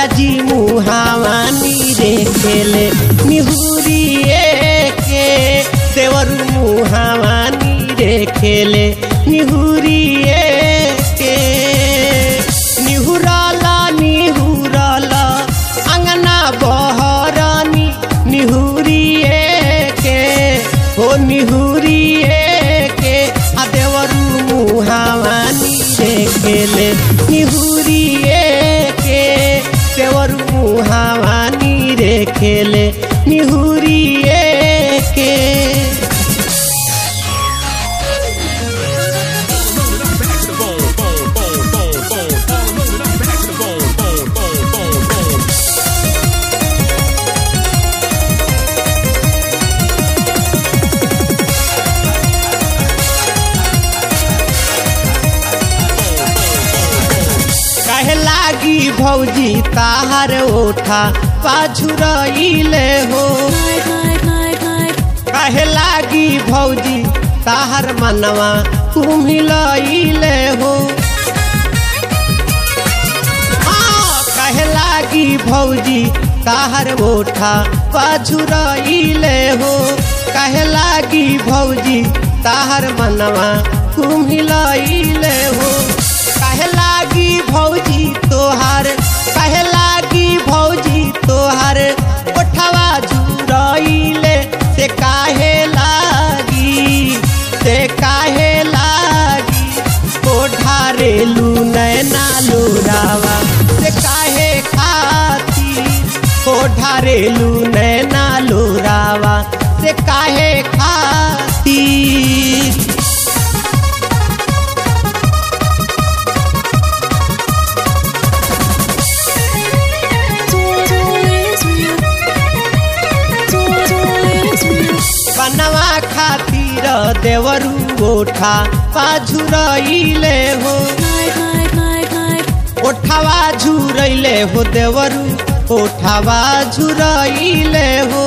जी मुहावानी रे खेले निहुरिए के देवर मुहावानी रे खेले निहुरिए के निहुराला निहुराला अंगना बहरानी निहुरिए के हो निहुरिए के आ देवरू मुहावानी रे खेले निहुरिए के देवरू मुहावानी रे खेले निहुरिए के कहे लागी भौजी ताहर ओठा पाछुरइले हो कहे लागी भौजी ताहर मनवा कुमिलइले हो हाँ, कहे लागी भौजी ताहर ओठा पाछुरइले हो कहे लागी भौजी ताहर मनवा कुमिलइले हो कहे लागी भौजी तोहार कहे लागी भौजी तोहार ओठवा जुरइले से काहे लागी से काहे लागी ओढ़ारेलू नैना लोरावा से काहे खातिर ओढ़ारेलू नैना लोरावा से काहे खातिर बनवा खातिर देवरू ओठा पाझुरइले हो ओठावा झुरइले हो देवरू ओठावा झुरइले हो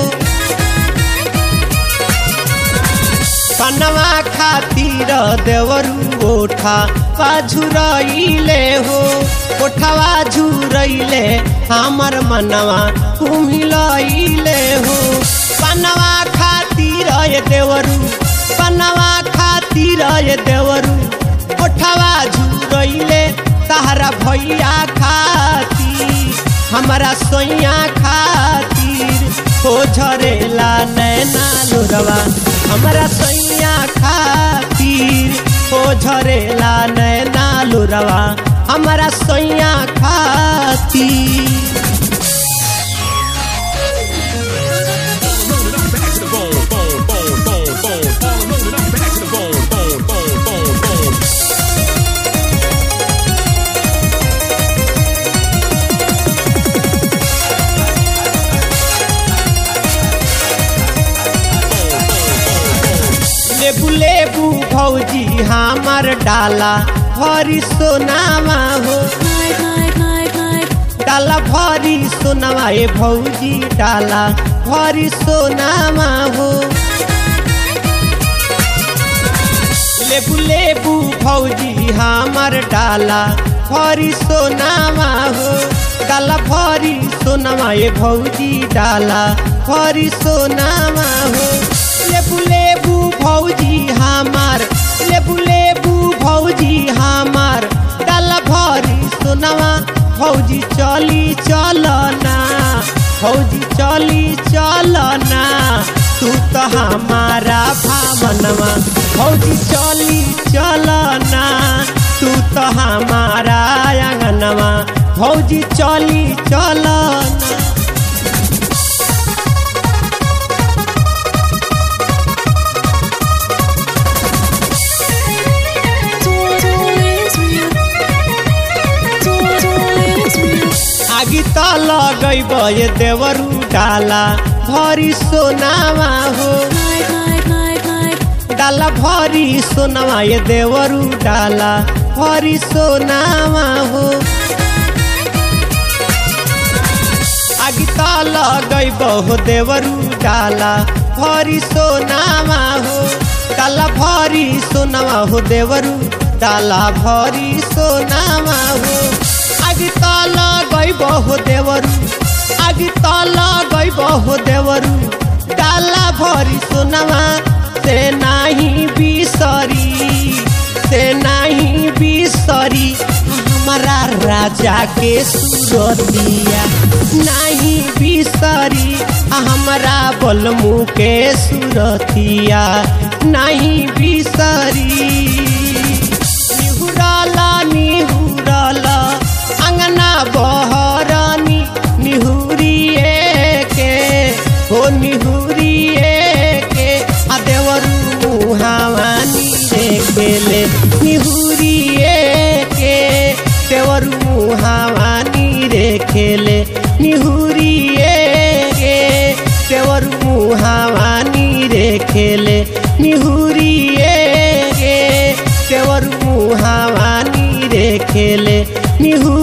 बनवा खातिर देवरू ओठा पाझुरइले हो ओठावा झुरइले हमर मनवा कुमिलइले हो बनवा खातिर ये देवरू बनवा खातिर ये देवरू ओठवा झुरइले तहरा भैया खातिर हमारा सोइया खातिर हो झरेला नैना लोरवा हमारा सोइया खातिर हो झरेला नैना लोरवा हमारा सोइया खातिर लेबू लेबू भौजी हमर डाला भरी सोनामा हो डाला भरी सोनामा ए भौजी डाला भरी सोनामा हो लेबू लेबू भौजी हमर डाला भरी सोनामा हो डाला भरी सोनामा ए भौजी डाला भरी सोनामा हो लेबू लेबू भौजी हमार लेबू लेबू भौजी हमार डाला भरी सोनामा भौजी चली चलना भौजी चली चलना तू तो हमारा भावनवा भौजी चली चलना तू तो हमारा आंगनवा भौजी चली चलना आगी त लगैब ये देवरू डाला भरी सोनामा हो डाला भरी सोनामा ये देवरू डाला भरी सोनामा हो आगी त लगैब हो देवरू डाला भरी सोनामा हो डाला भरी सोनामा हो देवरू डाला भरी सोनामा हो आगे तल गईब हो देवरू आगे तल गईब हो देवरू डाला भरी सोनवा से नाही बिसरी से नहीं बिसरी हमारा राजा के सुरतिया नहीं बिसरी हमारा बलमू के सुरतिया नहीं बिसरी निहुरला निहुरला अंगना बहरनी निहुरिए के हो निहुरिए के आ देवरू मुहावानी रे केले निहुरिए के देवरू मुहावानी रे खेले निहुरिए के देवरू मुहावानी रे खेले निहुरिए के देवरू मुहावानी रे खेले निहुरिए